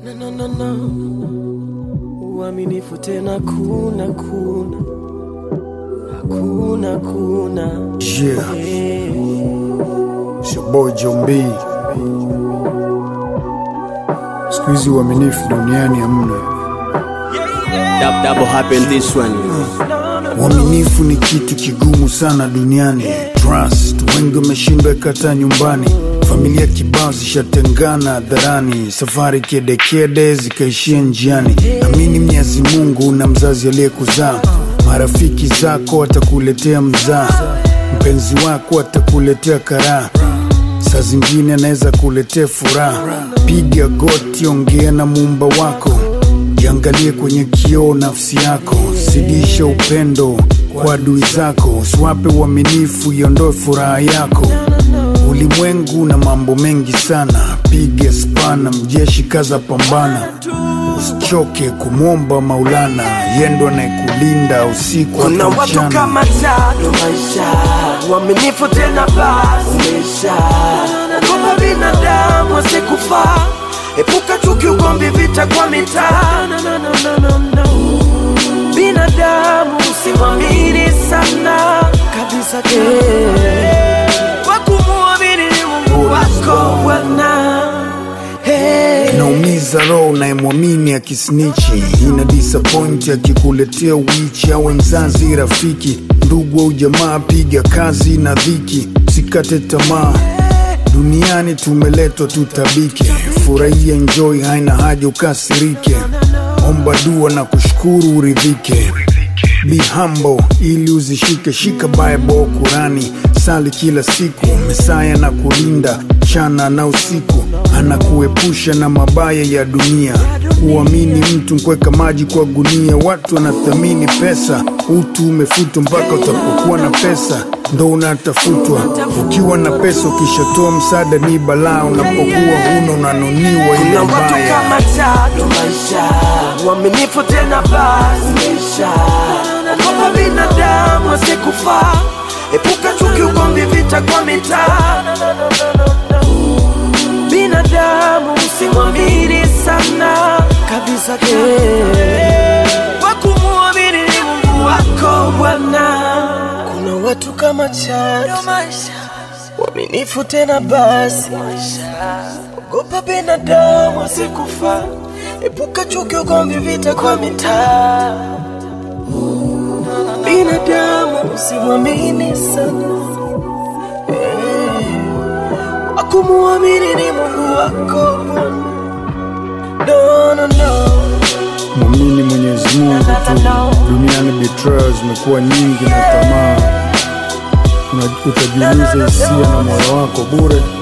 Na, na, na, na. Uaminifu tena kuna kuna hakuna kuna Yeah, Eh. it's your boy John B. Siku hizi uaminifu duniani hamna. Dab, double happen this one. Uaminifu ni kitu kigumu sana duniani. Trust, wengi wameshindwa kata nyumbani. Familia kibao zishatengana hadharani, safari kedekede zikaishia njiani. Amini Mwenyezi Mungu na mzazi aliyekuzaa, marafiki zako watakuletea mzaa, mpenzi wako atakuletea karaha saa zingine anaweza kuletea furaha. Piga goti, ongea na muumba wako, jiangalie kwenye kioo nafsi yako, zidisha upendo kwa adui zako, usiwape uaminifu, iondoe furaha yako. Ulimwengu na mambo mengi sana, piga spana, mjeshi kaza, pambana, usichoke kumwomba Maulana, yendo anayekulinda usiku Kuna hata watu mchana. kama tano maisha uaminifu tena basi maisha ogopa binadamu wasikufa epuka chuki ugomvi vita kwa mitaa No, no, no, no, no, no. binadamu usimwamini sana kabisa eh. wakumuamini ni Mungu wako Bwana hey. inaumiza roho unayemwamini akisnichi, ina disappoint akikuletea wichi, awe mzazi, rafiki, ndugu au jamaa. Piga kazi na dhiki, sikate tamaa. Duniani tumeletwa tutabike, furahia, enjoy, haina haja ukasirike. Omba dua na kushukuru uridhike. Be humble ili uzishike, shika Bible Kurani, sali kila siku, Mesaya na kulinda chana na usiku, anakuepusha na mabaya ya dunia. Kuamini mtu nkweka maji kwa gunia, watu wanathamini pesa, utu umefutwa mpaka utapokuwa na pesa ndo unatafutwa. Ukiwa na pesa, ukishatoa msaada ni balaa, unapokuwa huna unanuniwa ile Kuna watu mbaya. kama tano maisha uaminifu tena basi maisha ogopa binadamu wasikufa epuka chuki ugomvi vita kwa mitaa binadamu usimwamini sana kabisa eh. wakumuamini ni Mungu wako Bwana kuna watu kama chatu uaminifu tena basi ogopa binadamu asikufa epuka chuki ugomvi vita kwa mitaa binadamu usimwamini sana Eh, wakumuamini ni mungu wako no, no, no. Mwamini Mwenyezi Mungu tu. Duniani betrayal zimekuwa nyingi na tamaa, Una- utajiuliza hisia na moyo wako bure.